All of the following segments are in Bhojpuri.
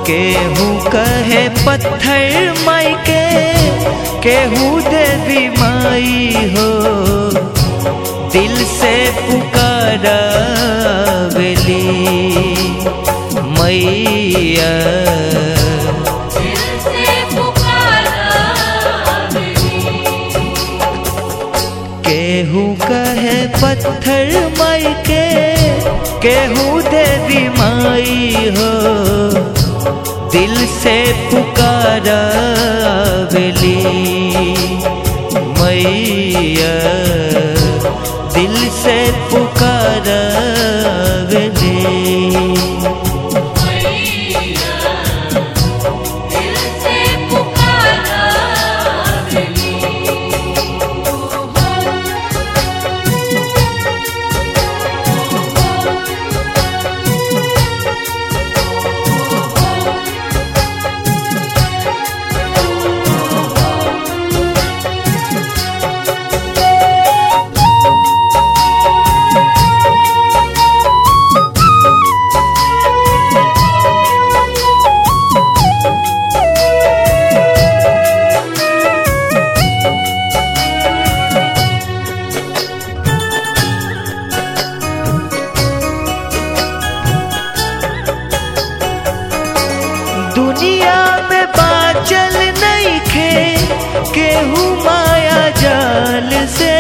केहू कहे पत्थर माई के केहू देवी माई हो दिल से पुकारा बेली मैया दिल से पुकारा केहू कहे पत्थर माई के केहू देवी माई हो दिल से पुकारा बेली मैया दिल से पुकारा बेली मैया दिल से पुकारा दुनिया में बाचल नहीं खे केहू माया जाल से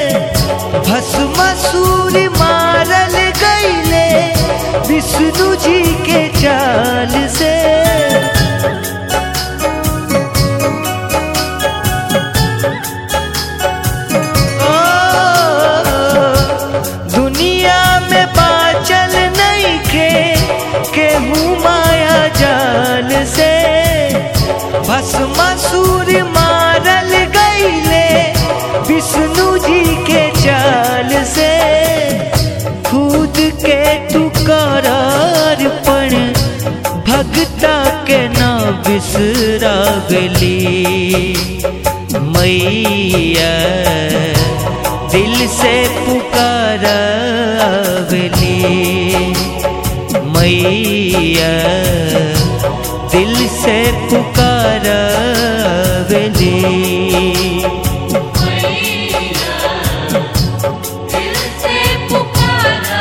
भस्मासुर मारल गईले विष्णु जी के चाल से ओ, दुनिया में बाचल नहीं खे केहू माया जाल से भस्मासुर मारल गईले विष्णु जी के चाल से खुद के तू करार पण भगता के ना बिसरा गली मैया दिल से पुकारा बेली मैया दिल से पुकारा बेली मैया दिल से पुकारा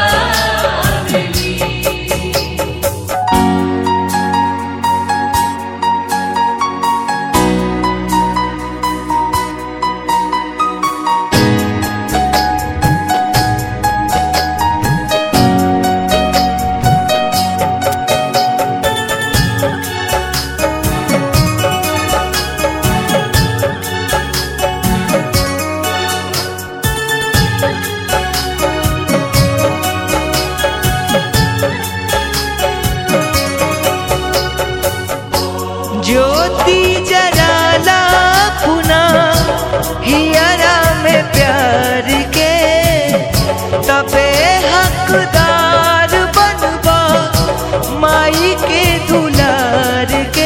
ज्योति जराला पुना हियरा में प्यार के तबे हकदार बनबा माई के दुलार के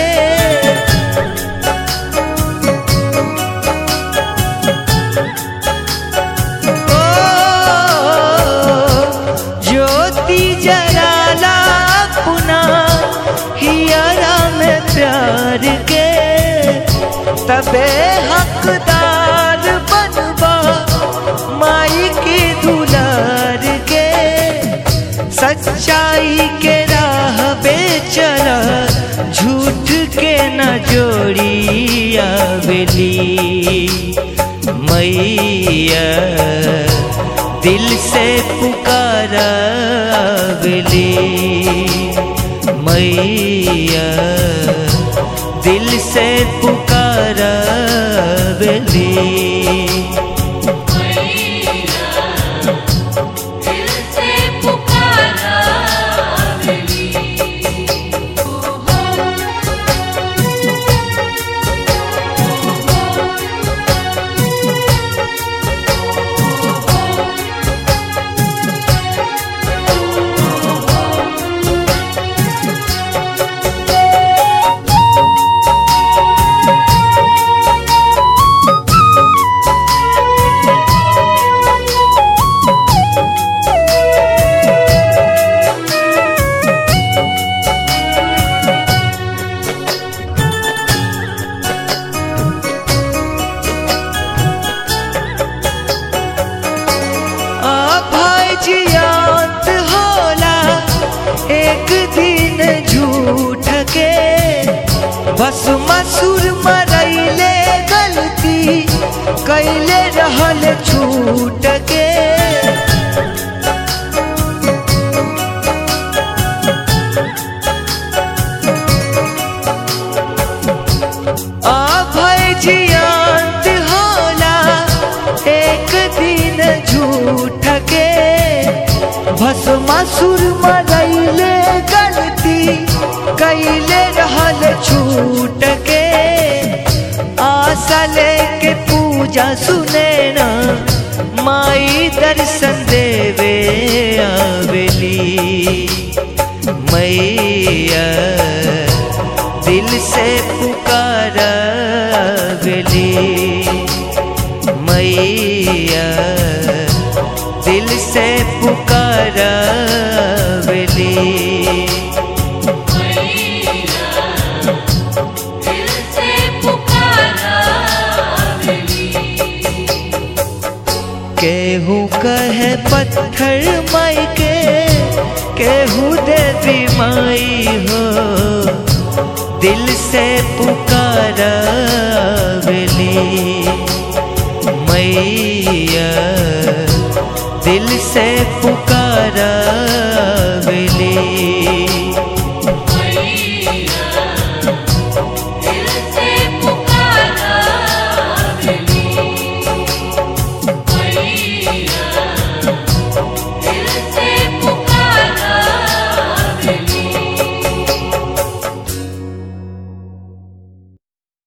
ओ, ज्योति जराला पुना हियरा में प्यार के तबे हकदार बनबा माई के दुलार के सच्चाई के राह पे चला झूठ के न जोड़ी आवेली मैया दिल से पुकारा आवेली मैया दिल से पुकारा बेली मैया दिल से पुकारा ओ एक दिन झूठ के बस मसूर मरैले गलती कैले रहल छूट के अभय जियांत होला एक दिन झूठ के भस्मासुर मरैले गलती कैले रहल छूट के आशा लेके पूजा सुने ना माई दर्शन देवे आवेली मैया दिल से पुकारा गली मैया दिल से पुकारा गली मैया दिल से पुकारा मिली केहू कहे पत्थर माई के केहू देवी माई हो दिल से पुकारा वेली मैया दिल से पुकारा वेली